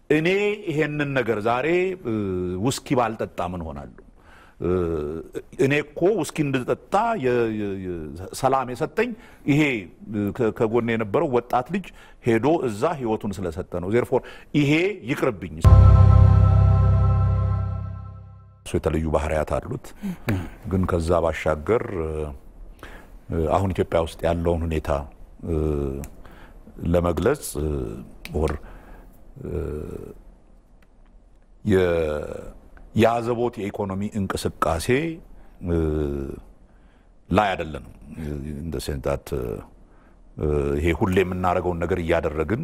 እኔ ይሄንን ነገር ዛሬ ውስኪ ባልጠጣ ምን ሆናለሁ? እኔ እኮ ውስኪ እንድጠጣ ሰላም የሰጠኝ ይሄ ከጎን የነበረው ወጣት ልጅ ሄዶ እዛ ህይወቱን ስለሰጠ ነው። ዜርፎር ይሄ ይቅርብኝ። እሱ የተለዩ ባህሪያት አሉት። ግን ከዛ ባሻገር አሁን ኢትዮጵያ ውስጥ ያለውን ሁኔታ ለመግለጽ ወር የአዘቦት የኢኮኖሚ እንቅስቃሴ ላይ አይደለንም። እንደ ሴንታት ይሄ ሁሌ የምናደርገውን ነገር እያደረግን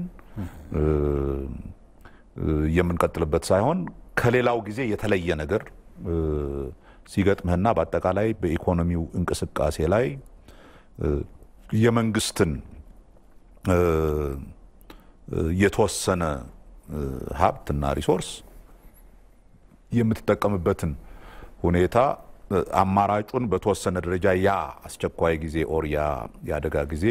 የምንቀጥልበት ሳይሆን ከሌላው ጊዜ የተለየ ነገር ሲገጥምህና በአጠቃላይ በኢኮኖሚው እንቅስቃሴ ላይ የመንግስትን የተወሰነ ሀብትና ሪሶርስ የምትጠቀምበትን ሁኔታ አማራጩን በተወሰነ ደረጃ ያ አስቸኳይ ጊዜ ኦር ያ የአደጋ ጊዜ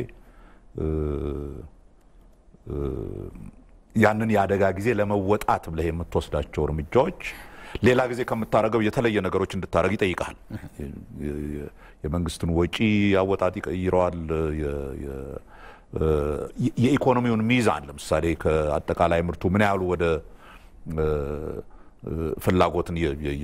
ያንን የአደጋ ጊዜ ለመወጣት ብለህ የምትወስዳቸው እርምጃዎች ሌላ ጊዜ ከምታደርገው የተለየ ነገሮች እንድታደርግ ይጠይቃል። የመንግስትን ወጪ አወጣጥ ይቀይረዋል። የኢኮኖሚውን ሚዛን ለምሳሌ ከአጠቃላይ ምርቱ ምን ያህሉ ወደ ፍላጎትን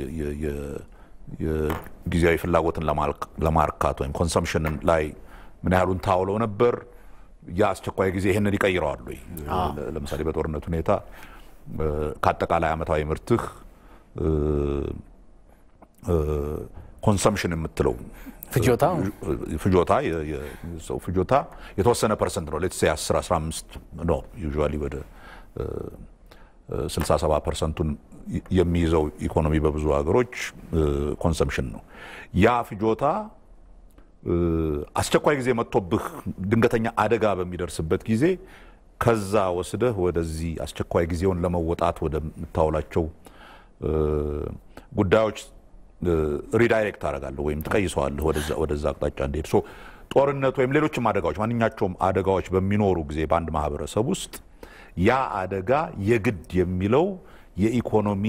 ጊዜያዊ ፍላጎትን ለማርካት ወይም ኮንሰምሽንን ላይ ምን ያህሉን ታውለው ነበር። የአስቸኳይ ጊዜ ይህንን ይቀይረዋል ወይ? ለምሳሌ በጦርነት ሁኔታ ከአጠቃላይ ዓመታዊ ምርትህ ኮንሰምሽን የምትለው ፍጆታ ፍጆታ የሰው ፍጆታ የተወሰነ ፐርሰንት ነው። ሌትስ 10 15 ነው ዩዥዋሊ ወደ 67 ፐርሰንቱን የሚይዘው ኢኮኖሚ በብዙ ሀገሮች ኮንሰምሽን ነው። ያ ፍጆታ አስቸኳይ ጊዜ መጥቶብህ ድንገተኛ አደጋ በሚደርስበት ጊዜ ከዛ ወስደህ ወደዚህ አስቸኳይ ጊዜውን ለመወጣት ወደምታውላቸው ጉዳዮች ሪዳይሬክት አደርጋለሁ ወይም ትቀይሰዋለህ ወደዛ አቅጣጫ እንዲሄድ። ጦርነት ወይም ሌሎችም አደጋዎች ማንኛቸውም አደጋዎች በሚኖሩ ጊዜ በአንድ ማህበረሰብ ውስጥ ያ አደጋ የግድ የሚለው የኢኮኖሚ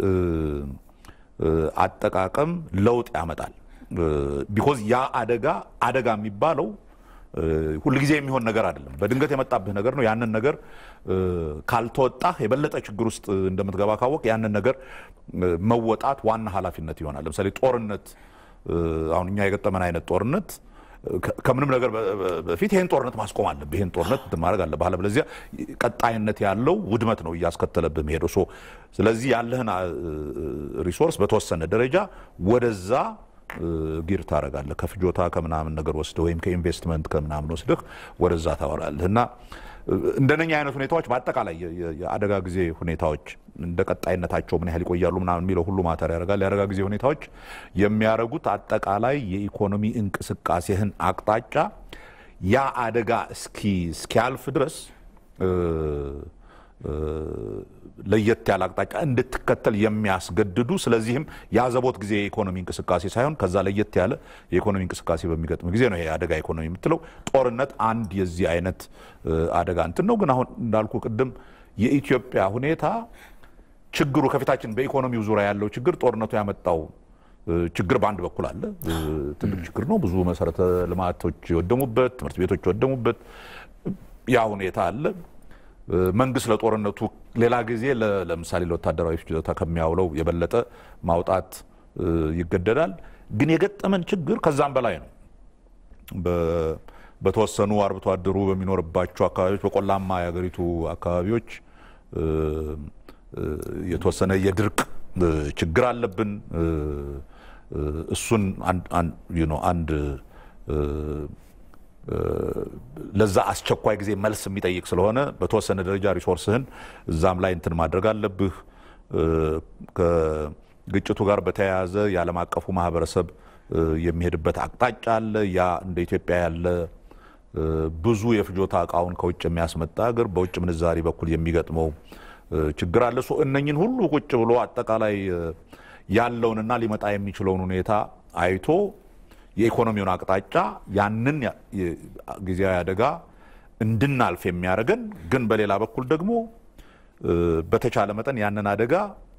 አጠቃቀም ለውጥ ያመጣል። ቢኮዝ ያ አደጋ አደጋ የሚባለው ሁልጊዜ የሚሆን ነገር አይደለም። በድንገት የመጣብህ ነገር ነው። ያንን ነገር ካልተወጣህ የበለጠ ችግር ውስጥ እንደምትገባ ካወቅ ያንን ነገር መወጣት ዋና ኃላፊነት ይሆናል። ለምሳሌ ጦርነት፣ አሁን እኛ የገጠመን አይነት ጦርነት ከምንም ነገር በፊት ይህን ጦርነት ማስቆም አለብህ። ይህን ጦርነት ማድረግ አለብህ። አለበለዚያ ቀጣይነት ያለው ውድመት ነው እያስከተለብህ መሄደው። ስለዚህ ያለህን ሪሶርስ በተወሰነ ደረጃ ወደዛ ጊር ታደርጋለህ። ከፍጆታ ከምናምን ነገር ወስደህ ወይም ከኢንቨስትመንት ከምናምን ወስደህ ወደዛ ታወራለህ እና እንደነኛ አይነት ሁኔታዎች በአጠቃላይ የአደጋ ጊዜ ሁኔታዎች እንደ ቀጣይነታቸው ምን ያህል ይቆያሉ ምናምን የሚለው ሁሉ ማተር ያደርጋል። የአደጋ ጊዜ ሁኔታዎች የሚያደርጉት አጠቃላይ የኢኮኖሚ እንቅስቃሴህን አቅጣጫ ያ አደጋ እስኪ እስኪያልፍ ድረስ ለየት ያለ አቅጣጫ እንድትከተል የሚያስገድዱ ስለዚህም የአዘቦት ጊዜ የኢኮኖሚ እንቅስቃሴ ሳይሆን ከዛ ለየት ያለ የኢኮኖሚ እንቅስቃሴ በሚገጥም ጊዜ ነው ይሄ አደጋ ኢኮኖሚ የምትለው። ጦርነት አንድ የዚህ አይነት አደጋ እንትን ነው። ግን አሁን እንዳልኩ ቅድም የኢትዮጵያ ሁኔታ ችግሩ ከፊታችን በኢኮኖሚው ዙሪያ ያለው ችግር ጦርነቱ ያመጣው ችግር በአንድ በኩል አለ። ትልቅ ችግር ነው። ብዙ መሰረተ ልማቶች የወደሙበት፣ ትምህርት ቤቶች የወደሙበት ያ ሁኔታ አለ። መንግስት ለጦርነቱ ሌላ ጊዜ ለምሳሌ ለወታደራዊ ፍጆታ ከሚያውለው የበለጠ ማውጣት ይገደዳል። ግን የገጠመን ችግር ከዛም በላይ ነው። በተወሰኑ አርብቶ አደሩ በሚኖርባቸው አካባቢዎች፣ በቆላማ የሀገሪቱ አካባቢዎች የተወሰነ የድርቅ ችግር አለብን። እሱን አንድ ለዛ አስቸኳይ ጊዜ መልስ የሚጠይቅ ስለሆነ በተወሰነ ደረጃ ሪሶርስህን እዛም ላይ እንትን ማድረግ አለብህ። ከግጭቱ ጋር በተያያዘ የዓለም አቀፉ ማህበረሰብ የሚሄድበት አቅጣጫ አለ። ያ እንደ ኢትዮጵያ ያለ ብዙ የፍጆታ እቃውን ከውጭ የሚያስመጣ ሀገር በውጭ ምንዛሪ በኩል የሚገጥመው ችግር አለ። እነኝን ሁሉ ቁጭ ብሎ አጠቃላይ ያለውንና ሊመጣ የሚችለውን ሁኔታ አይቶ የኢኮኖሚውን አቅጣጫ ያንን ጊዜያዊ አደጋ እንድናልፍ የሚያደርገን ግን በሌላ በኩል ደግሞ በተቻለ መጠን ያንን አደጋ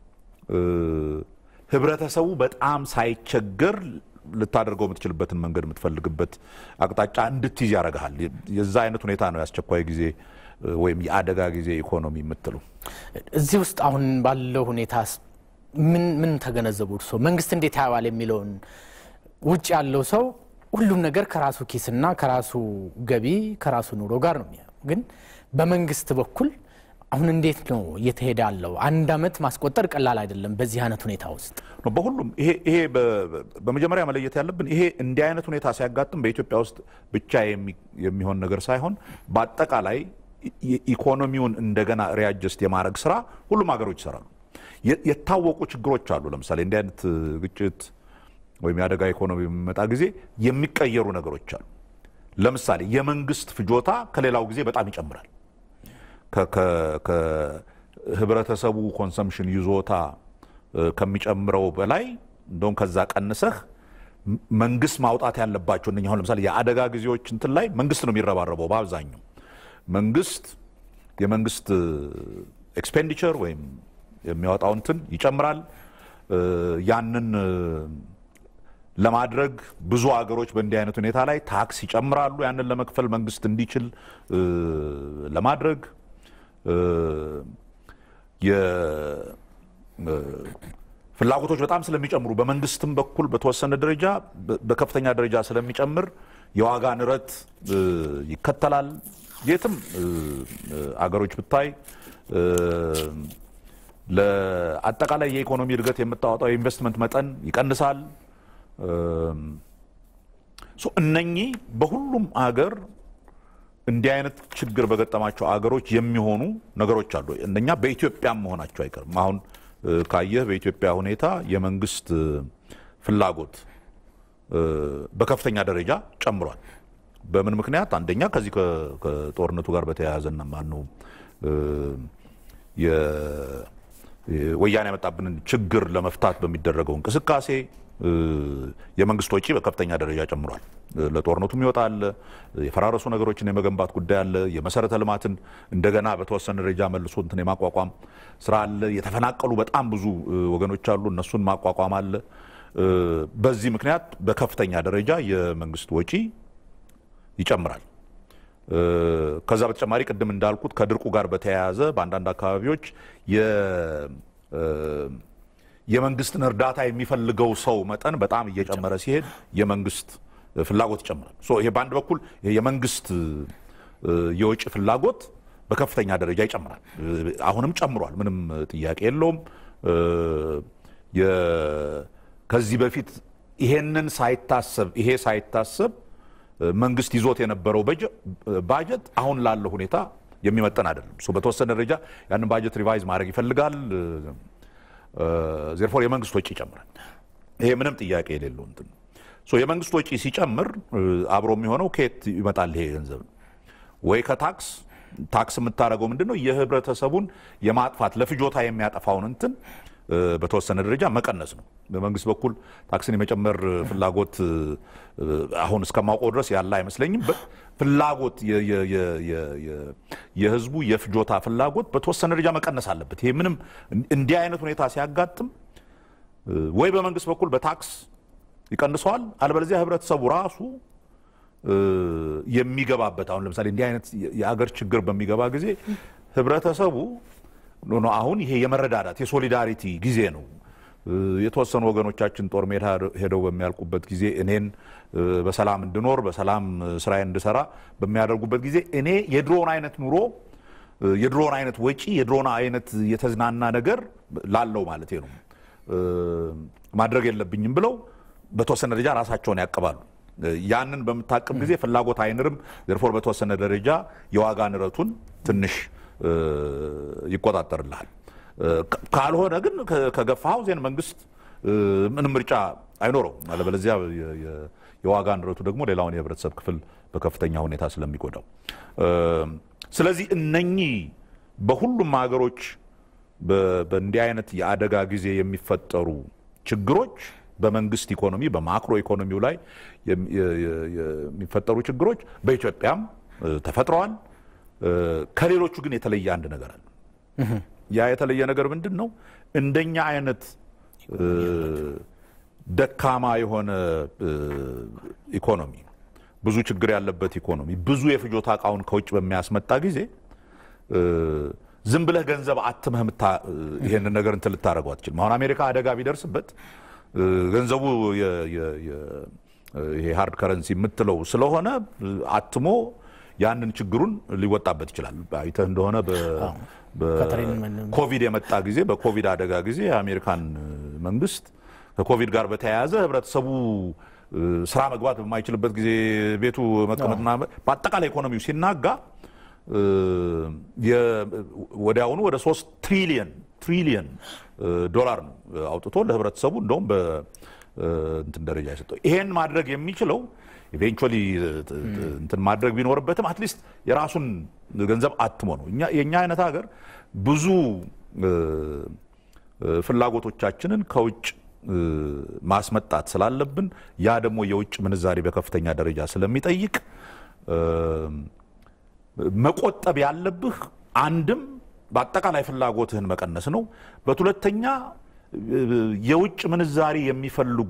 ህብረተሰቡ በጣም ሳይቸገር ልታደርገው የምትችልበትን መንገድ የምትፈልግበት አቅጣጫ እንድትይዝ ያደርግሃል። የዛ አይነት ሁኔታ ነው የአስቸኳይ ጊዜ ወይም የአደጋ ጊዜ ኢኮኖሚ የምትሉ። እዚህ ውስጥ አሁን ባለው ሁኔታ ምን ምን ተገነዘቡ እርስዎ? መንግስት እንዴት ያየዋል የሚለውን ውጭ ያለው ሰው ሁሉም ነገር ከራሱ ኪስና ከራሱ ገቢ ከራሱ ኑሮ ጋር ነው የሚያየው። ግን በመንግስት በኩል አሁን እንዴት ነው እየተሄደ ያለው? አንድ አመት ማስቆጠር ቀላል አይደለም። በዚህ አይነት ሁኔታ ውስጥ በሁሉም ይሄ ይሄ በመጀመሪያ መለየት ያለብን ይሄ እንዲህ አይነት ሁኔታ ሲያጋጥም በኢትዮጵያ ውስጥ ብቻ የሚሆን ነገር ሳይሆን በአጠቃላይ ኢኮኖሚውን እንደገና ሪያጀስት የማድረግ ስራ ሁሉም ሀገሮች ይሰራሉ። የታወቁ ችግሮች አሉ። ለምሳሌ እንዲህ አይነት ግጭት ወይም የአደጋ ኢኮኖሚ በሚመጣ ጊዜ የሚቀየሩ ነገሮች አሉ። ለምሳሌ የመንግስት ፍጆታ ከሌላው ጊዜ በጣም ይጨምራል። ከህብረተሰቡ ኮንሰምሽን ይዞታ ከሚጨምረው በላይ እንደውም ከዛ ቀንሰህ መንግስት ማውጣት ያለባቸው እነኛ አሁን ለምሳሌ የአደጋ ጊዜዎች እንትን ላይ መንግስት ነው የሚረባረበው በአብዛኛው መንግስት የመንግስት ኤክስፔንዲቸር ወይም የሚያወጣው እንትን ይጨምራል። ያንን ለማድረግ ብዙ አገሮች በእንዲህ አይነት ሁኔታ ላይ ታክስ ይጨምራሉ። ያንን ለመክፈል መንግስት እንዲችል ለማድረግ ፍላጎቶች በጣም ስለሚጨምሩ በመንግስትም በኩል በተወሰነ ደረጃ በከፍተኛ ደረጃ ስለሚጨምር የዋጋ ንረት ይከተላል። የትም አገሮች ብታይ ለአጠቃላይ የኢኮኖሚ እድገት የምታወጣው የኢንቨስትመንት መጠን ይቀንሳል። እነኚህ በሁሉም አገር እንዲህ አይነት ችግር በገጠማቸው አገሮች የሚሆኑ ነገሮች አሉ። እነኛ በኢትዮጵያም መሆናቸው አይቀርም። አሁን ካየህ በኢትዮጵያ ሁኔታ የመንግስት ፍላጎት በከፍተኛ ደረጃ ጨምሯል። በምን ምክንያት? አንደኛ ከዚህ ከጦርነቱ ጋር በተያያዘና ማነው ወያኔ ያመጣብንን ችግር ለመፍታት በሚደረገው እንቅስቃሴ የመንግስት ወጪ በከፍተኛ ደረጃ ጨምሯል። ለጦርነቱም ይወጣል። የፈራረሱ ነገሮችን የመገንባት ጉዳይ አለ። የመሰረተ ልማትን እንደገና በተወሰነ ደረጃ መልሶ እንትን የማቋቋም ስራ አለ። የተፈናቀሉ በጣም ብዙ ወገኖች አሉ። እነሱን ማቋቋም አለ። በዚህ ምክንያት በከፍተኛ ደረጃ የመንግስት ወጪ ይጨምራል። ከዛ በተጨማሪ ቅድም እንዳልኩት ከድርቁ ጋር በተያያዘ በአንዳንድ አካባቢዎች የመንግስትን እርዳታ የሚፈልገው ሰው መጠን በጣም እየጨመረ ሲሄድ የመንግስት ፍላጎት ይጨምራል። ይሄ በአንድ በኩል የመንግስት የውጭ ፍላጎት በከፍተኛ ደረጃ ይጨምራል። አሁንም ጨምሯል፣ ምንም ጥያቄ የለውም። ከዚህ በፊት ይሄንን ሳይታሰብ ይሄ ሳይታሰብ መንግስት ይዞት የነበረው ባጀት አሁን ላለው ሁኔታ የሚመጠን አይደለም። በተወሰነ ደረጃ ያንን ባጀት ሪቫይዝ ማድረግ ይፈልጋል። ዜርፎር የመንግስት ወጪ ይጨምራል። ይሄ ምንም ጥያቄ የሌለው እንትን የመንግስት ወጪ ሲጨምር አብሮ የሚሆነው ከየት ይመጣል? ይሄ ገንዘብ ወይ ከታክስ ታክስ የምታደርገው ምንድን ነው? የህብረተሰቡን የማጥፋት ለፍጆታ የሚያጠፋውን እንትን በተወሰነ ደረጃ መቀነስ ነው። በመንግስት በኩል ታክስን የመጨመር ፍላጎት አሁን እስከማውቀው ድረስ ያለ አይመስለኝም። ፍላጎት የህዝቡ የፍጆታ ፍላጎት በተወሰነ ደረጃ መቀነስ አለበት። ይሄ ምንም እንዲህ አይነት ሁኔታ ሲያጋጥም ወይ በመንግስት በኩል በታክስ ይቀንሰዋል፣ አለበለዚያ ህብረተሰቡ ራሱ የሚገባበት አሁን ለምሳሌ እንዲህ አይነት የአገር ችግር በሚገባ ጊዜ ህብረተሰቡ ኖ አሁን ይሄ የመረዳዳት የሶሊዳሪቲ ጊዜ ነው። የተወሰኑ ወገኖቻችን ጦር ሜዳ ሄደው በሚያልቁበት ጊዜ እኔን በሰላም እንድኖር በሰላም ስራዬ እንድሰራ በሚያደርጉበት ጊዜ እኔ የድሮን አይነት ኑሮ የድሮን አይነት ወጪ የድሮን አይነት የተዝናና ነገር ላለው ማለት ነው ማድረግ የለብኝም ብለው በተወሰነ ደረጃ ራሳቸውን ያቅባሉ። ያንን በምታቅብ ጊዜ ፍላጎት አይንርም። ዘርፎር በተወሰነ ደረጃ የዋጋ ንረቱን ትንሽ ይቆጣጠርልሃል። ካልሆነ ግን ከገፋው ዜን መንግስት ምንም ምርጫ አይኖረውም። አለበለዚያ የዋጋ ንረቱ ደግሞ ሌላውን የህብረተሰብ ክፍል በከፍተኛ ሁኔታ ስለሚጎዳው፣ ስለዚህ እነኚህ በሁሉም ሀገሮች በእንዲህ አይነት የአደጋ ጊዜ የሚፈጠሩ ችግሮች በመንግስት ኢኮኖሚ በማክሮ ኢኮኖሚው ላይ የሚፈጠሩ ችግሮች በኢትዮጵያም ተፈጥረዋል። ከሌሎቹ ግን የተለየ አንድ ነገር አለ። ያ የተለየ ነገር ምንድን ነው? እንደኛ አይነት ደካማ የሆነ ኢኮኖሚ፣ ብዙ ችግር ያለበት ኢኮኖሚ፣ ብዙ የፍጆታ እቃውን ከውጭ በሚያስመጣ ጊዜ ዝም ብለህ ገንዘብ አትመህ ይሄንን ነገር እንትን ልታደርገው አትችልም። አሁን አሜሪካ አደጋ ቢደርስበት ገንዘቡ ይሄ ሃርድ ከረንሲ የምትለው ስለሆነ አትሞ ያንን ችግሩን ሊወጣበት ይችላል። አይተህ እንደሆነ በኮቪድ የመጣ ጊዜ በኮቪድ አደጋ ጊዜ የአሜሪካን መንግስት ከኮቪድ ጋር በተያያዘ ህብረተሰቡ ስራ መግባት በማይችልበት ጊዜ ቤቱ መቀመጥና በአጠቃላይ ኢኮኖሚው ሲናጋ ወዲያውኑ ወደ ሶስት ትሪሊየን ትሪሊየን ዶላር ነው አውጥቶ ለህብረተሰቡ እንደውም በእንትን ደረጃ የሰጠው። ይሄን ማድረግ የሚችለው ኢቬንቹዋሊ እንትን ማድረግ ቢኖርበትም አትሊስት የራሱን ገንዘብ አትሞ ነው። የእኛ አይነት ሀገር ብዙ ፍላጎቶቻችንን ከውጭ ማስመጣት ስላለብን ያ ደግሞ የውጭ ምንዛሪ በከፍተኛ ደረጃ ስለሚጠይቅ መቆጠብ ያለብህ አንድም በአጠቃላይ ፍላጎትህን መቀነስ ነው። በሁለተኛ የውጭ ምንዛሪ የሚፈልጉ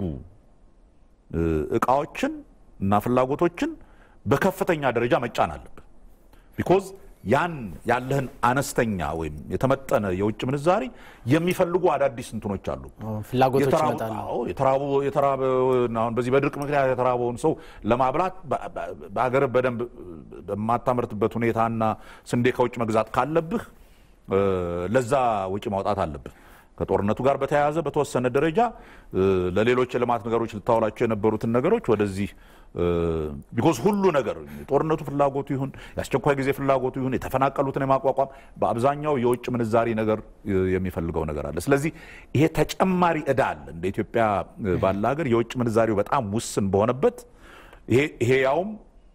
እቃዎችን እና ፍላጎቶችን በከፍተኛ ደረጃ መጫን አለብህ። ቢኮዝ ያን ያለህን አነስተኛ ወይም የተመጠነ የውጭ ምንዛሪ የሚፈልጉ አዳዲስ እንትኖች አሉ። ፍላጎቶች ይመጣሉ። አሁን በዚህ በድርቅ ምክንያት የተራበውን ሰው ለማብላት በሀገር በደንብ በማታመርትበት ሁኔታና ስንዴ ከውጭ መግዛት ካለብህ ለዛ ወጪ ማውጣት አለብህ። ከጦርነቱ ጋር በተያያዘ በተወሰነ ደረጃ ለሌሎች የልማት ነገሮች ልታውላቸው የነበሩትን ነገሮች ወደዚህ ቢኮዝ ሁሉ ነገር የጦርነቱ ፍላጎቱ ይሁን የአስቸኳይ ጊዜ ፍላጎቱ ይሁን የተፈናቀሉትን የማቋቋም በአብዛኛው የውጭ ምንዛሪ ነገር የሚፈልገው ነገር አለ። ስለዚህ ይሄ ተጨማሪ ዕዳ አለ። እንደ ኢትዮጵያ ባለ ሀገር የውጭ ምንዛሪው በጣም ውስን በሆነበት ይሄ ያውም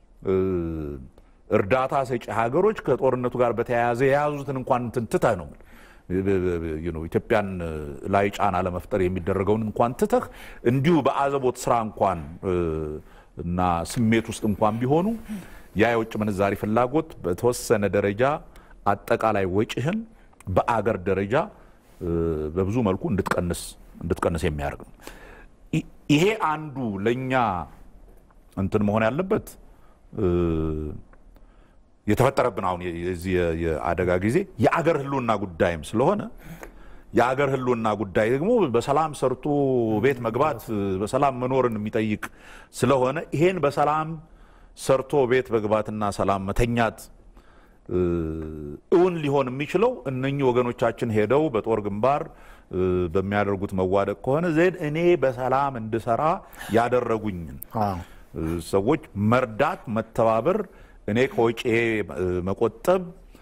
እርዳታ ሰጪ ሀገሮች ከጦርነቱ ጋር በተያያዘ የያዙትን እንኳን እንትን ትተህ ነው ኢትዮጵያን ላይ ጫና ለመፍጠር የሚደረገውን እንኳን ትተህ እንዲሁ በአዘቦት ስራ እንኳን እና ስሜት ውስጥ እንኳን ቢሆኑ ያ የውጭ ምንዛሪ ፍላጎት በተወሰነ ደረጃ አጠቃላይ ወጪህን በአገር ደረጃ በብዙ መልኩ እንድትቀንስ እንድትቀንስ የሚያደርግ ነው። ይሄ አንዱ ለእኛ እንትን መሆን ያለበት የተፈጠረብን አሁን የዚህ የአደጋ ጊዜ የአገር ሕልውና ጉዳይም ስለሆነ የአገር ሕልውና ጉዳይ ደግሞ በሰላም ሰርቶ ቤት መግባት በሰላም መኖርን የሚጠይቅ ስለሆነ ይሄን በሰላም ሰርቶ ቤት መግባትና ሰላም መተኛት እውን ሊሆን የሚችለው እነኚህ ወገኖቻችን ሄደው በጦር ግንባር በሚያደርጉት መዋደቅ ከሆነ ዜን እኔ በሰላም እንድሰራ ያደረጉኝን ሰዎች መርዳት፣ መተባበር እኔ ከወጪ መቆጠብ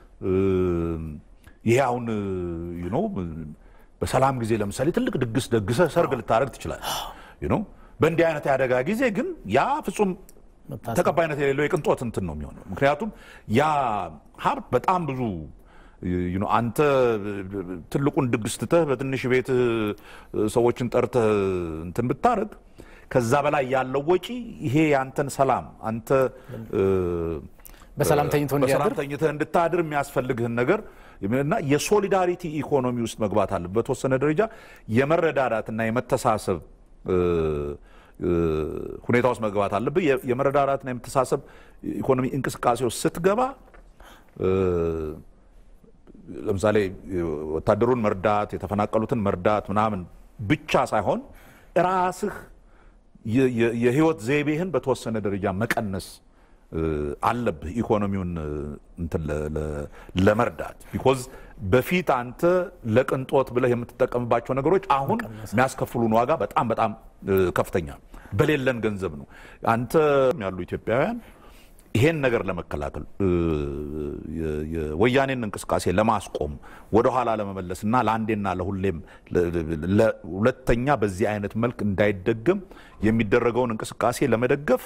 ይሄ አሁን ነው። በሰላም ጊዜ ለምሳሌ ትልቅ ድግስ ደግሰህ ሰርግ ልታደርግ ትችላለህ። በእንዲህ አይነት የአደጋ ጊዜ ግን ያ ፍጹም ተቀባይነት የሌለው የቅንጦት እንትን ነው የሚሆነው። ምክንያቱም ያ ሀብት በጣም ብዙ አንተ ትልቁን ድግስ ትተህ በትንሽ ቤት ሰዎችን ጠርተህ እንትን ብታደርግ ከዛ በላይ ያለው ወጪ ይሄ የአንተን ሰላም አንተ በሰላም ተኝቶ በሰላም ተኝተህ እንድታድር የሚያስፈልግህን ነገር እና የሶሊዳሪቲ ኢኮኖሚ ውስጥ መግባት አለ። በተወሰነ ደረጃ የመረዳዳትና የመተሳሰብ ሁኔታ ውስጥ መግባት አለብህ። የመረዳዳትና የመተሳሰብ ኢኮኖሚ እንቅስቃሴ ውስጥ ስትገባ ለምሳሌ ወታደሩን መርዳት፣ የተፈናቀሉትን መርዳት ምናምን ብቻ ሳይሆን ራስህ የህይወት ዘይቤህን በተወሰነ ደረጃ መቀነስ አለብህ ኢኮኖሚውን እንትን ለመርዳት ቢኮዝ በፊት አንተ ለቅንጦት ብለህ የምትጠቀምባቸው ነገሮች አሁን የሚያስከፍሉን ዋጋ በጣም በጣም ከፍተኛ በሌለን ገንዘብ ነው። አንተ ያሉ ኢትዮጵያውያን ይሄን ነገር ለመከላከል የወያኔን እንቅስቃሴ ለማስቆም ወደኋላ ለመመለስ እና ለአንዴና ለሁሌም ሁለተኛ በዚህ አይነት መልክ እንዳይደገም የሚደረገውን እንቅስቃሴ ለመደገፍ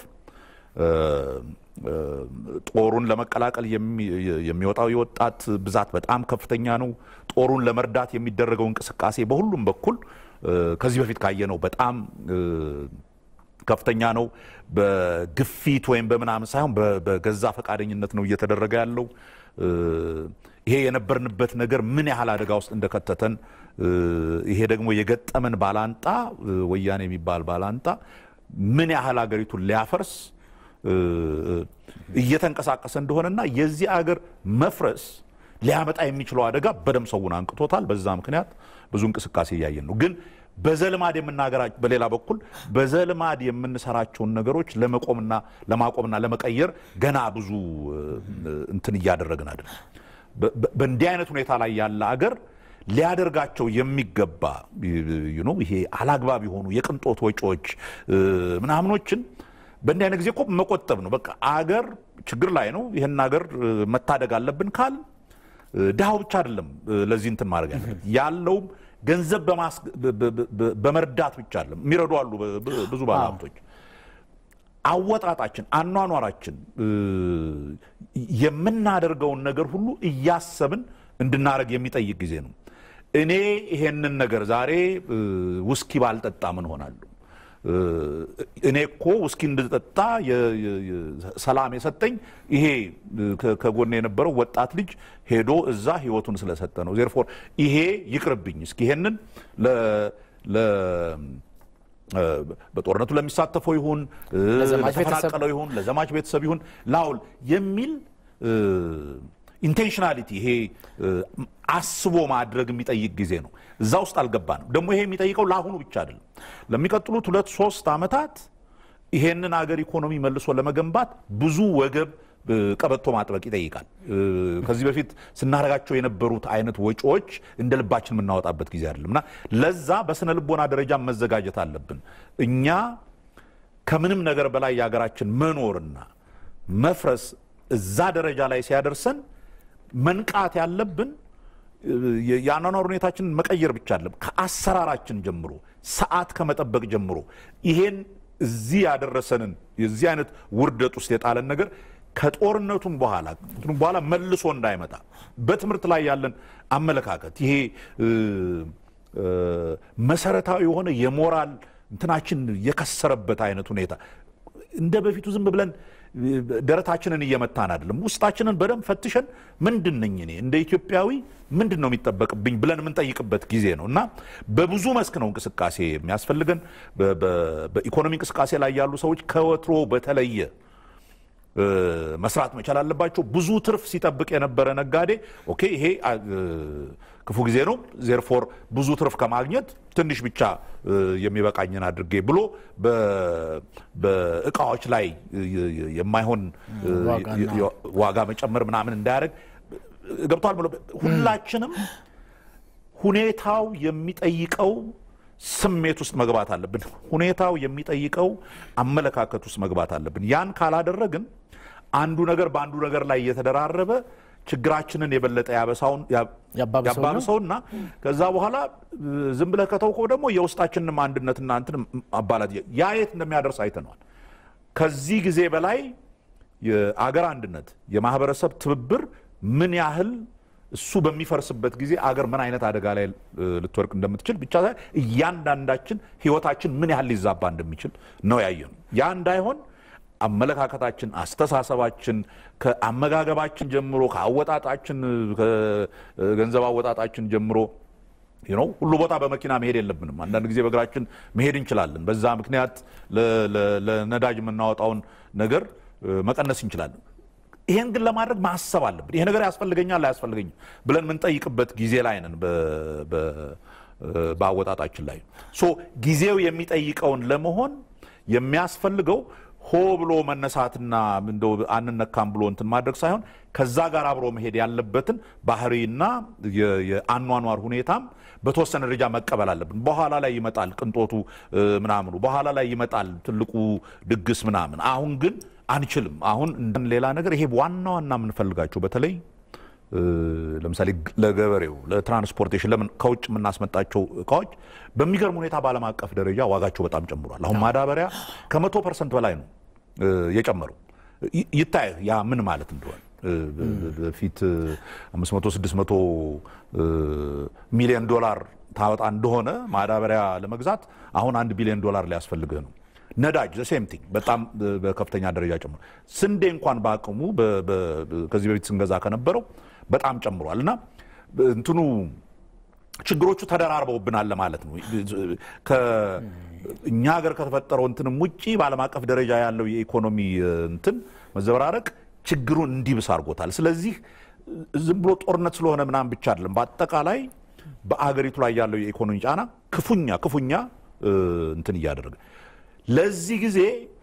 ጦሩን ለመቀላቀል የሚወጣው የወጣት ብዛት በጣም ከፍተኛ ነው። ጦሩን ለመርዳት የሚደረገው እንቅስቃሴ በሁሉም በኩል ከዚህ በፊት ካየነው በጣም ከፍተኛ ነው። በግፊት ወይም በምናምን ሳይሆን በገዛ ፈቃደኝነት ነው እየተደረገ ያለው። ይሄ የነበርንበት ነገር ምን ያህል አደጋ ውስጥ እንደከተተን ይሄ ደግሞ የገጠመን ባላንጣ ወያኔ የሚባል ባላንጣ ምን ያህል ሀገሪቱን ሊያፈርስ እየተንቀሳቀሰ እንደሆነና የዚህ አገር መፍረስ ሊያመጣ የሚችለው አደጋ በደም ሰውን አንቅቶታል። በዛ ምክንያት ብዙ እንቅስቃሴ እያየን ነው። ግን በዘልማድ የምናገራ በሌላ በኩል በዘልማድ የምንሰራቸውን ነገሮች ለመቆምና ለማቆምና ለመቀየር ገና ብዙ እንትን እያደረግን አይደለም። በእንዲህ አይነት ሁኔታ ላይ ያለ አገር ሊያደርጋቸው የሚገባ ይሄ አላግባብ የሆኑ የቅንጦት ወጪዎች ምናምኖችን በእንዲህ አይነት ጊዜ እኮ መቆጠብ ነው። በቃ አገር ችግር ላይ ነው። ይህን አገር መታደግ አለብን ካል ድሃው ብቻ አይደለም ለዚህ እንትን ማድረግ ያለበት ያለውም ገንዘብ በመርዳት ብቻ አይደለም። የሚረዱ አሉ ብዙ ባለሀብቶች። አወጣጣችን፣ አኗኗራችን፣ የምናደርገውን ነገር ሁሉ እያሰብን እንድናደርግ የሚጠይቅ ጊዜ ነው። እኔ ይሄንን ነገር ዛሬ ውስኪ ባልጠጣ ምን ሆናለሁ? እኔ እኮ ውስኪ እንድጠጣ ሰላም የሰጠኝ ይሄ ከጎን የነበረው ወጣት ልጅ ሄዶ እዛ ህይወቱን ስለሰጠ ነው። ዜርፎር ይሄ ይቅርብኝ። እስኪ ይሄንን በጦርነቱ ለሚሳተፈው ይሁን ለተፈናቀለው ይሁን ለዘማች ቤተሰብ ይሁን ላውል የሚል ኢንቴንሽናሊቲ ይሄ አስቦ ማድረግ የሚጠይቅ ጊዜ ነው። እዛ ውስጥ አልገባንም። ደግሞ ይሄ የሚጠይቀው ለአሁኑ ብቻ አይደለም። ለሚቀጥሉት ሁለት ሶስት ዓመታት ይሄንን አገር ኢኮኖሚ መልሶ ለመገንባት ብዙ ወገብ ቀበቶ ማጥበቅ ይጠይቃል። ከዚህ በፊት ስናደርጋቸው የነበሩት አይነት ወጪዎች እንደ ልባችን የምናወጣበት ጊዜ አይደለም እና ለዛ በስነ ልቦና ደረጃ መዘጋጀት አለብን። እኛ ከምንም ነገር በላይ የሀገራችን መኖርና መፍረስ እዛ ደረጃ ላይ ሲያደርሰን መንቃት ያለብን የአኗኗር ሁኔታችንን መቀየር ብቻ አለም ከአሰራራችን ጀምሮ ሰዓት ከመጠበቅ ጀምሮ ይሄን እዚህ ያደረሰንን የዚህ አይነት ውርደት ውስጥ የጣለን ነገር ከጦርነቱም በኋላ በኋላ መልሶ እንዳይመጣ በትምህርት ላይ ያለን አመለካከት ይሄ መሰረታዊ የሆነ የሞራል እንትናችን የከሰረበት አይነት ሁኔታ እንደ በፊቱ ዝም ብለን ደረታችንን እየመታን አይደለም። ውስጣችንን በደንብ ፈትሸን ምንድን ነኝ እኔ እንደ ኢትዮጵያዊ ምንድን ነው የሚጠበቅብኝ ብለን የምንጠይቅበት ጊዜ ነው እና በብዙ መስክ ነው እንቅስቃሴ የሚያስፈልገን። በኢኮኖሚ እንቅስቃሴ ላይ ያሉ ሰዎች ከወትሮ በተለየ መስራት መቻል አለባቸው። ብዙ ትርፍ ሲጠብቅ የነበረ ነጋዴ ኦኬ ይሄ ክፉ ጊዜ ነው፣ ዜርፎር ብዙ ትርፍ ከማግኘት ትንሽ ብቻ የሚበቃኝን አድርጌ ብሎ በእቃዎች ላይ የማይሆን ዋጋ መጨመር ምናምን እንዳያደርግ ገብቷል። ሁላችንም ሁኔታው የሚጠይቀው ስሜት ውስጥ መግባት አለብን። ሁኔታው የሚጠይቀው አመለካከት ውስጥ መግባት አለብን። ያን ካላደረግን አንዱ ነገር በአንዱ ነገር ላይ እየተደራረበ ችግራችንን የበለጠ ያባብሰውና ከዛ በኋላ ዝም ብለህ ከተውከው ደግሞ የውስጣችንንም አንድነትና እንትን አባላት ያ የት እንደሚያደርስ አይተነዋል። ከዚህ ጊዜ በላይ የአገር አንድነት የማህበረሰብ ትብብር ምን ያህል እሱ በሚፈርስበት ጊዜ አገር ምን አይነት አደጋ ላይ ልትወርቅ እንደምትችል ብቻ እያንዳንዳችን ህይወታችን ምን ያህል ሊዛባ እንደሚችል ነው ያየነው። ያ እንዳይሆን አመለካከታችን፣ አስተሳሰባችን ከአመጋገባችን ጀምሮ ከአወጣጣችን ከገንዘብ አወጣጣችን ጀምሮ ነው ሁሉ ቦታ በመኪና መሄድ የለብንም። አንዳንድ ጊዜ በእግራችን መሄድ እንችላለን። በዛ ምክንያት ለነዳጅ የምናወጣውን ነገር መቀነስ እንችላለን። ይሄን ግን ለማድረግ ማሰብ አለብን። ይሄ ነገር ያስፈልገኛል አያስፈልገኝም ብለን የምንጠይቅበት ጊዜ ላይ ነን። በአወጣጣችን ላይ ሶ ጊዜው የሚጠይቀውን ለመሆን የሚያስፈልገው ሆ ብሎ መነሳትና እንደው አንነካም ብሎ እንትን ማድረግ ሳይሆን ከዛ ጋር አብሮ መሄድ ያለበትን ባህሪና የአኗኗር ሁኔታም በተወሰነ ደረጃ መቀበል አለብን። በኋላ ላይ ይመጣል ቅንጦቱ ምናምኑ፣ በኋላ ላይ ይመጣል ትልቁ ድግስ ምናምን። አሁን ግን አንችልም። አሁን ሌላ ነገር ይሄ ዋና ዋና የምንፈልጋቸው በተለይ ለምሳሌ ለገበሬው ለትራንስፖርቴሽን ለምን ከውጭ የምናስመጣቸው እቃዎች በሚገርም ሁኔታ በዓለም አቀፍ ደረጃ ዋጋቸው በጣም ጨምሯል። አሁን ማዳበሪያ ከመቶ ፐርሰንት በላይ ነው የጨመረው። ይታይ ያ ምን ማለት እንደሆነ በፊት 500 600 ሚሊዮን ዶላር ታወጣ እንደሆነ ማዳበሪያ ለመግዛት አሁን አንድ ቢሊዮን ዶላር ሊያስፈልግህ ነው። ነዳጅ ሴም ቲንግ በጣም በከፍተኛ ደረጃ ጨምሮ፣ ስንዴ እንኳን በአቅሙ ከዚህ በፊት ስንገዛ ከነበረው በጣም ጨምሯል እና እንትኑ ችግሮቹ ተደራርበውብናል ለማለት ነው። እኛ ሀገር ከተፈጠረው እንትንም ውጪ በዓለም አቀፍ ደረጃ ያለው የኢኮኖሚ እንትን መዘበራረቅ ችግሩን እንዲብስ አድርጎታል። ስለዚህ ዝም ብሎ ጦርነት ስለሆነ ምናምን ብቻ አይደለም። በአጠቃላይ በአገሪቱ ላይ ያለው የኢኮኖሚ ጫና ክፉኛ ክፉኛ እንትን እያደረገ ለዚህ ጊዜ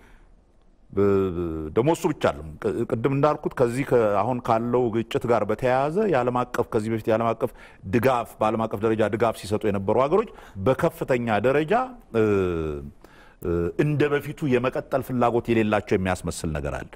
ደግሞ እሱ ብቻ አለም ቅድም እንዳልኩት ከዚህ አሁን ካለው ግጭት ጋር በተያያዘ የዓለም አቀፍ ከዚህ በፊት የዓለም አቀፍ ድጋፍ በዓለም አቀፍ ደረጃ ድጋፍ ሲሰጡ የነበሩ ሀገሮች በከፍተኛ ደረጃ እንደ በፊቱ የመቀጠል ፍላጎት የሌላቸው የሚያስመስል ነገር አለ።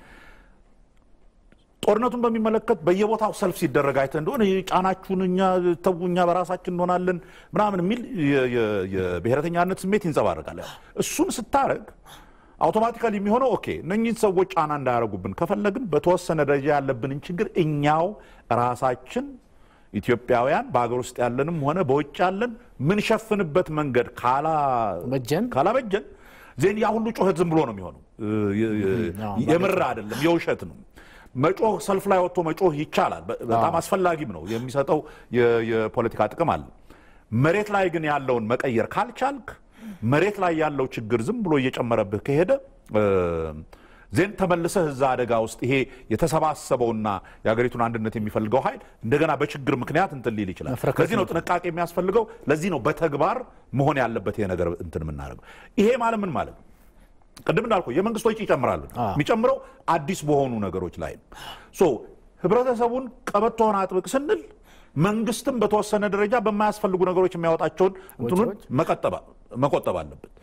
ጦርነቱን በሚመለከት በየቦታው ሰልፍ ሲደረግ አይተህ እንደሆነ ጫናችሁን እኛ ተው እኛ በራሳችን እንሆናለን ምናምን የሚል የብሔረተኛነት ስሜት ይንጸባረቃል። እሱን ስታረግ አውቶማቲካሊ የሚሆነው ኦኬ እነኚህን ሰዎች ጫና እንዳያደርጉብን ከፈለግን በተወሰነ ደረጃ ያለብንን ችግር እኛው ራሳችን ኢትዮጵያውያን በሀገር ውስጥ ያለንም ሆነ በውጭ ያለን ምንሸፍንበት መንገድ ካላበጀን ዜን ያ ሁሉ ጩኸት ዝም ብሎ ነው የሚሆነው። የምር አይደለም፣ የውሸት ነው። መጮህ ሰልፍ ላይ ወጥቶ መጮህ ይቻላል፣ በጣም አስፈላጊም ነው። የሚሰጠው የፖለቲካ ጥቅም አለ። መሬት ላይ ግን ያለውን መቀየር ካልቻልክ መሬት ላይ ያለው ችግር ዝም ብሎ እየጨመረብህ ከሄደ ዜን ተመልሰህ እዛ አደጋ ውስጥ ይሄ የተሰባሰበውና የሀገሪቱን አንድነት የሚፈልገው ኃይል እንደገና በችግር ምክንያት እንትን ሊል ይችላል። ለዚህ ነው ጥንቃቄ የሚያስፈልገው። ለዚህ ነው በተግባር መሆን ያለበት ይሄ ነገር እንትን የምናደርገው። ይሄ ማለት ምን ማለት ነው? ቅድም እንዳልኩ የመንግስት ወጪ ይጨምራሉ። የሚጨምረው አዲስ በሆኑ ነገሮች ላይ ነው። ሶ ህብረተሰቡን ቀበቶውን አጥብቅ ስንል መንግስትም በተወሰነ ደረጃ በማያስፈልጉ ነገሮች የሚያወጣቸውን እንትኑን መቆጠብ አለበት።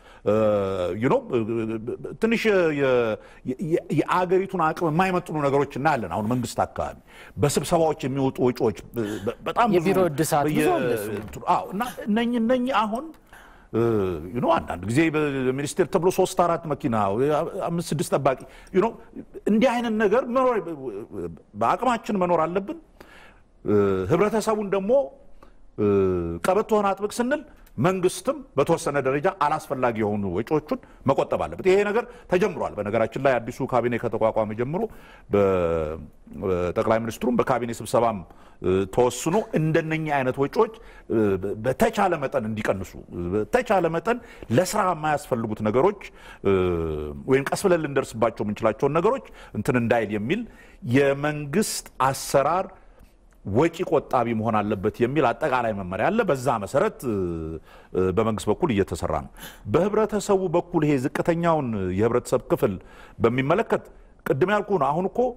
ትንሽ የአገሪቱን አቅም የማይመጥኑ ነገሮች እናያለን። አሁን መንግስት አካባቢ በስብሰባዎች የሚወጡ ወጪዎች በጣም የቢሮ እድሳት እና እነኚህ እነኚህ አሁን አንዳንድ ጊዜ ሚኒስቴር ተብሎ ሶስት አራት መኪና አምስት ስድስት ጠባቂ እንዲህ አይነት ነገር በአቅማችን መኖር አለብን። ህብረተሰቡን ደግሞ ቀበቶህን አጥብቅ ስንል መንግስትም በተወሰነ ደረጃ አላስፈላጊ የሆኑ ወጪዎቹን መቆጠብ አለበት። ይሄ ነገር ተጀምሯል። በነገራችን ላይ አዲሱ ካቢኔ ከተቋቋመ ጀምሮ በጠቅላይ ሚኒስትሩም በካቢኔ ስብሰባም ተወስኖ እንደነኛ አይነት ወጪዎች በተቻለ መጠን እንዲቀንሱ በተቻለ መጠን ለስራ የማያስፈልጉት ነገሮች ወይም ቀስ ብለን ልንደርስባቸው የምንችላቸውን ነገሮች እንትን እንዳይል የሚል የመንግስት አሰራር ወጪ ቆጣቢ መሆን አለበት የሚል አጠቃላይ መመሪያ አለ። በዛ መሰረት በመንግስት በኩል እየተሰራ ነው። በህብረተሰቡ በኩል ይሄ ዝቅተኛውን የህብረተሰብ ክፍል በሚመለከት ቅድም ያልኩ ነው። አሁን እኮ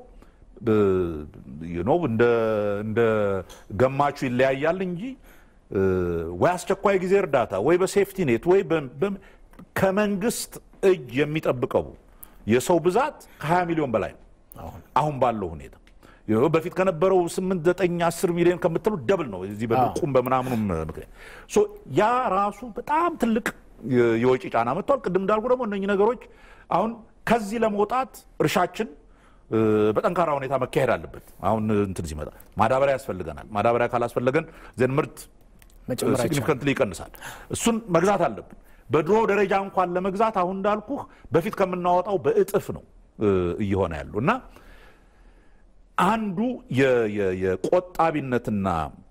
እንደ ገማቹ ይለያያል እንጂ ወይ አስቸኳይ ጊዜ እርዳታ ወይ በሴፍቲ ኔት ወይ ከመንግስት እጅ የሚጠብቀው የሰው ብዛት ከ20 ሚሊዮን በላይ ነው አሁን ባለው ሁኔታ በፊት ከነበረው 8 9 10 ሚሊዮን ከምትሉ ደብል ነው። እዚህ በድርቁም በምናምኑም ምክንያት ያ ራሱ በጣም ትልቅ የወጪ ጫና መጥቷል። ቅድም እንዳልኩ ደግሞ እነኚህ ነገሮች አሁን ከዚህ ለመውጣት እርሻችን በጠንካራ ሁኔታ መካሄድ አለበት። አሁን እንትን ሲመጣ ማዳበሪያ ያስፈልገናል። ማዳበሪያ ካላስፈለገን ዘን ምርት ሲግኒፊካንትሊ ይቀንሳል። እሱን መግዛት አለብን። በድሮ ደረጃ እንኳን ለመግዛት አሁን እንዳልኩህ በፊት ከምናወጣው በእጥፍ ነው እየሆነ ያሉ እና አንዱ የቆጣቢነትና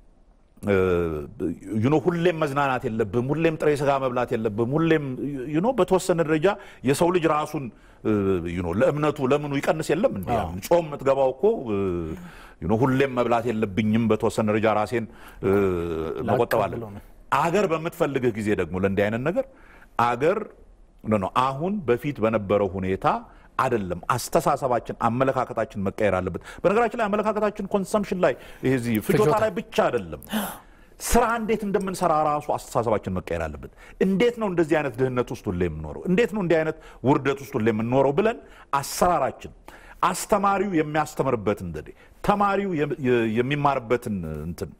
ዩኖ ሁሌም መዝናናት የለብም፣ ሁሌም ጥሬ ስጋ መብላት የለብም፣ ሁሌም ዩኖ በተወሰነ ደረጃ የሰው ልጅ ራሱን ዩኖ ለእምነቱ ለምኑ ይቀንስ የለም እንዲ ጾም የምትገባው እኮ ዩኖ ሁሌም መብላት የለብኝም፣ በተወሰነ ደረጃ ራሴን መቆጠብ አለ። አገር በምትፈልግህ ጊዜ ደግሞ ለእንዲህ አይነት ነገር አገር አሁን በፊት በነበረው ሁኔታ አይደለም። አስተሳሰባችን፣ አመለካከታችን መቀየር አለበት። በነገራችን ላይ አመለካከታችን ኮንሰምሽን ላይ ይሄ ፍጆታ ላይ ብቻ አይደለም፣ ስራ እንዴት እንደምንሰራ ራሱ አስተሳሰባችን መቀየር አለበት። እንዴት ነው እንደዚህ አይነት ድህነት ውስጥ ሁሌ የምኖረው? እንዴት ነው እንዲህ አይነት ውርደት ውስጥ ሁሌ የምንኖረው ብለን አሰራራችን አስተማሪው የሚያስተምርበትን ዘዴ ተማሪው የሚማርበትን እንትን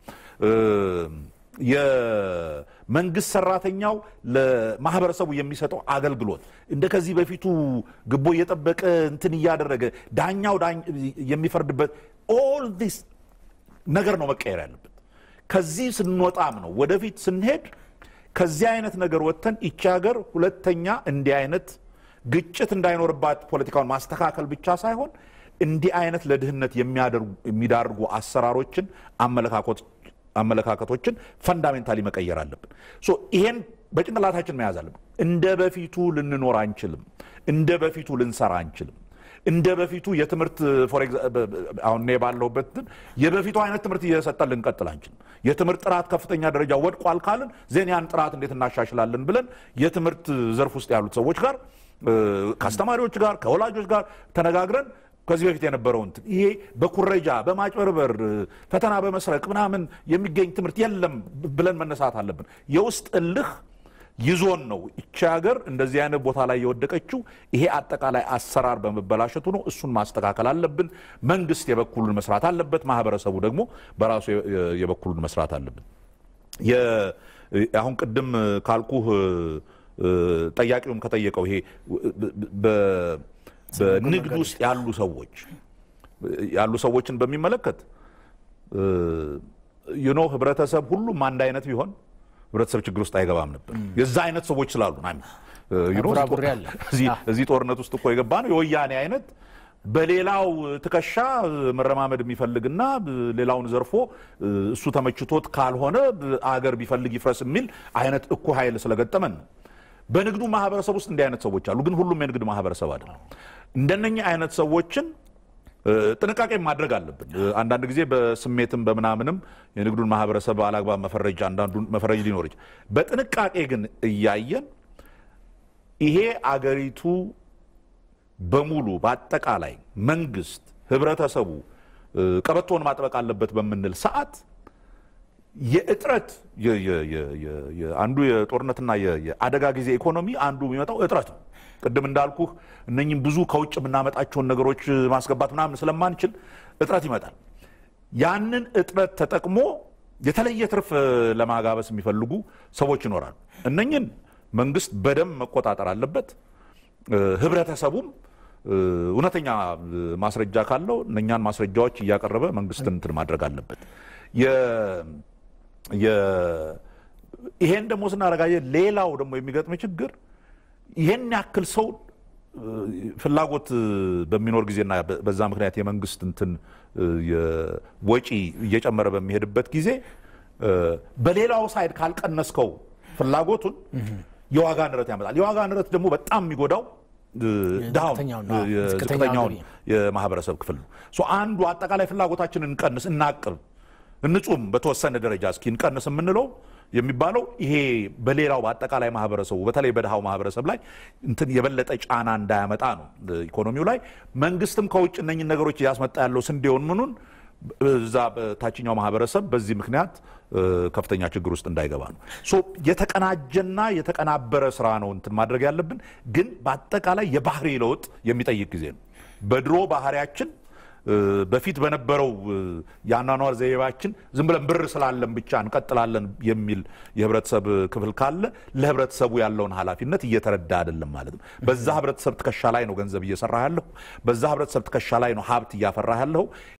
የመንግስት ሰራተኛው ለማህበረሰቡ የሚሰጠው አገልግሎት እንደ ከዚህ በፊቱ ግቦ እየጠበቀ እንትን እያደረገ ዳኛው የሚፈርድበት ኦል ዲስ ነገር ነው መቀየር ያለበት። ከዚህ ስንወጣም ነው ወደፊት ስንሄድ ከዚህ አይነት ነገር ወጥተን ይቺ ሀገር ሁለተኛ እንዲህ አይነት ግጭት እንዳይኖርባት ፖለቲካውን ማስተካከል ብቻ ሳይሆን እንዲህ አይነት ለድህነት የሚዳርጉ አሰራሮችን አመለካከቶችን ፈንዳሜንታሊ መቀየር አለብን። ሶ ይሄን በጭንቅላታችን መያዝ አለብን። እንደ በፊቱ ልንኖር አንችልም። እንደ በፊቱ ልንሰራ አንችልም። እንደ በፊቱ የትምህርት አሁን እኔ ባለሁበት የበፊቱ አይነት ትምህርት እየሰጠን ልንቀጥል አንችልም። የትምህርት ጥራት ከፍተኛ ደረጃ ወድቋል ካልን ዜን ያን ጥራት እንዴት እናሻሽላለን ብለን የትምህርት ዘርፍ ውስጥ ያሉት ሰዎች ጋር ከአስተማሪዎች ጋር ከወላጆች ጋር ተነጋግረን ከዚህ በፊት የነበረውን ይሄ በኩረጃ በማጭበርበር ፈተና በመስረቅ ምናምን የሚገኝ ትምህርት የለም ብለን መነሳት አለብን። የውስጥ እልህ ይዞን ነው እቺ ሀገር እንደዚህ አይነት ቦታ ላይ የወደቀችው። ይሄ አጠቃላይ አሰራር በመበላሸቱ ነው። እሱን ማስተካከል አለብን። መንግስት የበኩሉን መስራት አለበት። ማህበረሰቡ ደግሞ በራሱ የበኩሉን መስራት አለብን። አሁን ቅድም ካልኩህ ጠያቂውም ከጠየቀው ይሄ በንግድ ውስጥ ያሉ ሰዎች ያሉ ሰዎችን በሚመለከት ዩኖ ህብረተሰብ ሁሉም አንድ አይነት ቢሆን ህብረተሰብ ችግር ውስጥ አይገባም ነበር። የዛ አይነት ሰዎች ስላሉ እዚህ ጦርነት ውስጥ እኮ የገባ ነው የወያኔ አይነት በሌላው ትከሻ መረማመድ የሚፈልግና ሌላውን ዘርፎ እሱ ተመችቶት ካልሆነ አገር ቢፈልግ ይፍረስ የሚል አይነት እኩ ኃይል ስለገጠመን ነው። በንግዱ ማህበረሰብ ውስጥ እንዲህ አይነት ሰዎች አሉ፣ ግን ሁሉም የንግድ ማህበረሰብ አይደለም። እንደነኛ አይነት ሰዎችን ጥንቃቄ ማድረግ አለብን። አንዳንድ ጊዜ በስሜትም በምናምንም የንግዱን ማህበረሰብ አላግባብ መፈረጃ አንዳንዱን መፈረጅ ሊኖር ይችላል። በጥንቃቄ ግን እያየን ይሄ አገሪቱ በሙሉ በአጠቃላይ መንግስት፣ ህብረተሰቡ ቀበቶውን ማጥበቅ አለበት በምንል ሰዓት የእጥረት አንዱ የጦርነትና የአደጋ ጊዜ ኢኮኖሚ አንዱ የሚመጣው እጥረት ነው። ቅድም እንዳልኩህ እነኝም ብዙ ከውጭ የምናመጣቸውን ነገሮች ማስገባት ምናምን ስለማንችል እጥረት ይመጣል። ያንን እጥረት ተጠቅሞ የተለየ ትርፍ ለማጋበስ የሚፈልጉ ሰዎች ይኖራሉ። እነኝን መንግስት በደንብ መቆጣጠር አለበት። ህብረተሰቡም እውነተኛ ማስረጃ ካለው እነኛን ማስረጃዎች እያቀረበ መንግስትን እንትን ማድረግ አለበት። ይሄን ደግሞ ስናረጋየ ሌላው ደግሞ የሚገጥም ችግር ይሄን ያክል ሰው ፍላጎት በሚኖር ጊዜና በዛ ምክንያት የመንግስት እንትን ወጪ እየጨመረ በሚሄድበት ጊዜ በሌላው ሳይድ ካልቀነስከው ፍላጎቱን የዋጋ ንረት ያመጣል። የዋጋ ንረት ደግሞ በጣም የሚጎዳው ድሃውን ዝቅተኛውን የማህበረሰብ ክፍል ነው። አንዱ አጠቃላይ ፍላጎታችንን እንቀንስ፣ እናቅብ፣ እንጹም በተወሰነ ደረጃ እስኪ እንቀንስ የምንለው የሚባለው ይሄ በሌላው በአጠቃላይ ማህበረሰቡ በተለይ በድሃው ማህበረሰብ ላይ እንትን የበለጠ ጫና እንዳያመጣ ነው። ኢኮኖሚው ላይ መንግስትም ከውጭ እነኝን ነገሮች እያስመጣ ያለው ስንዴውን ምኑን እዛ በታችኛው ማህበረሰብ በዚህ ምክንያት ከፍተኛ ችግር ውስጥ እንዳይገባ ነው። ሶ የተቀናጀና የተቀናበረ ስራ ነው እንትን ማድረግ ያለብን፣ ግን በአጠቃላይ የባህሪ ለውጥ የሚጠይቅ ጊዜ ነው። በድሮ ባህሪያችን በፊት በነበረው የአኗኗር ዘይቤያችን ዝም ብለን ብር ስላለን ብቻ እንቀጥላለን የሚል የህብረተሰብ ክፍል ካለ ለህብረተሰቡ ያለውን ኃላፊነት እየተረዳ አይደለም ማለት ነው። በዛ ህብረተሰብ ትከሻ ላይ ነው ገንዘብ እየሰራ ያለሁ። በዛ ህብረተሰብ ትከሻ ላይ ነው ሀብት እያፈራ ያለሁ።